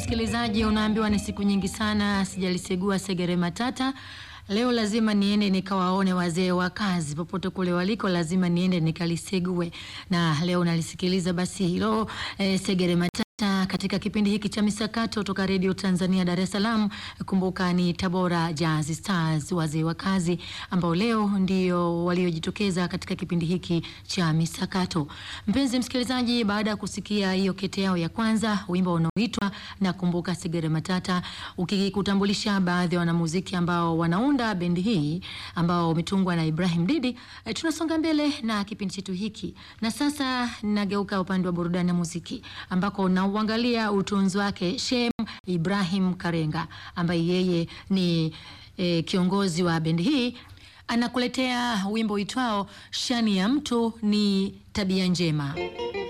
msikilizaji, unaambiwa ni siku nyingi sana sijalisegua segere matata. Leo lazima niende nikawaone wazee wa kazi popote kule waliko, lazima niende nikalisegue, na leo nalisikiliza basi hilo eh, segere matata katika kipindi hiki cha misakato toka redio Tanzania Dar es Salaam. Kumbuka ni Tabora Jazz Stars, wazee wa kazi ambao leo ndio waliojitokeza katika kipindi hiki cha misakato. Mpenzi msikilizaji, baada ya kusikia hiyo kete yao ya kwanza, wimbo unaoitwa na kumbuka segere matata, ukikutambulisha baadhi ya wanamuziki ambao wanaunda bendi hii ambao umetungwa na Ibrahim Didi. E, tunasonga mbele na kipindi chetu hiki, na sasa nageuka upande wa burudani na muziki ambako nauangalia utunzi wake Shem Ibrahim Karenga ambaye yeye ni e, kiongozi wa bendi hii anakuletea wimbo uitwao shani ya mtu ni tabia njema.